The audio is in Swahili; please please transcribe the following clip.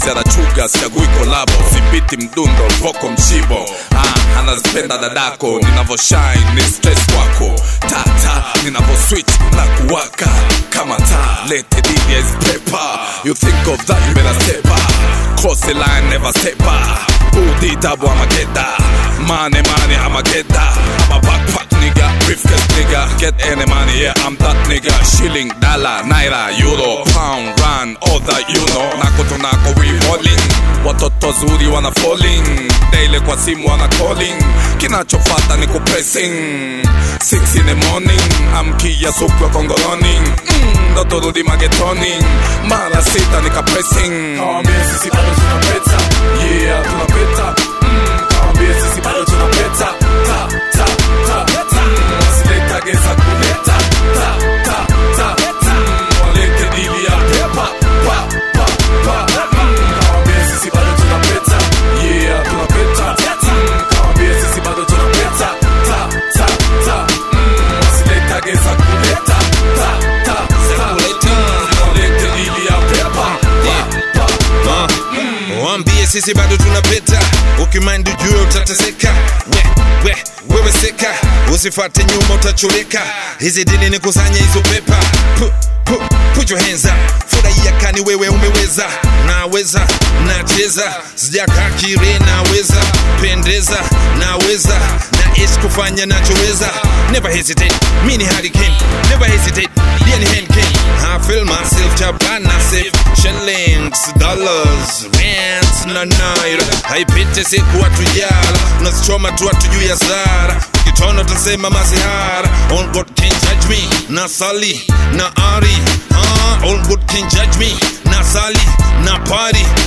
mapenzi anachuga sichagui kolabo sipiti mdundo voko mshibo ah, anazipenda dadako ninavyoshine ni stress kwako tata ninavyo switch na kuwaka kama taa lete DJ's paper you think of that you better step up cross the line never step up Udi double I'ma get that Money money I'ma get that I'm a backpack nigga Briefcase nigga Get any money yeah I'm that nigga Shilling dollar naira euro pound rand all that you know Nako tunako we rolling Watoto zuri wana falling Daily kwa simu wana calling Kinachofata ni kupressing 6 in the morning Amkia supu ya kongoloni mm, Ndoto rudi magetoni Mara sita nika pressing Kawambie sisi bado tunapeta Yeah tunapeta mm, Kawambie sisi bado tunapeta Ta ta ta mm, Wasiletage za kuleta Ta ta ta mm, Walete dili ya pepa Pa pa pa mm, Kawambie sisi bado tunapeta Yeah tunapeta mm, Kawambie sisi bado tunapeta Ta ta ta mm, Wasiletage za kuleta Ta ta ta mm, Walete dili ya pepa Pa pa Uh, Wambie sisi bado tunapeta, ukimind ujue utateseka. We, we, wewe seka, usifate nyuma utachoreka. Hizi dili ni kusanya hizo pepa. Pu, pu, put your hands up, furahia kani wewe umeweza. Naweza, nacheza, sijakaa kire, naweza pendeza, naweza naishi kufanya nachoweza. Never hesitate, mi ni hurricane. Never hesitate, yeah ni hand cane. I feel myself chapana safe shillings, dollars, rands na naira. Haipite siku watu yala, unasichoma tu watu juu ya zara. Ukitona utasema masihara. All God can judge me, na sali na ari. Ah, all God can judge me, na sali na party.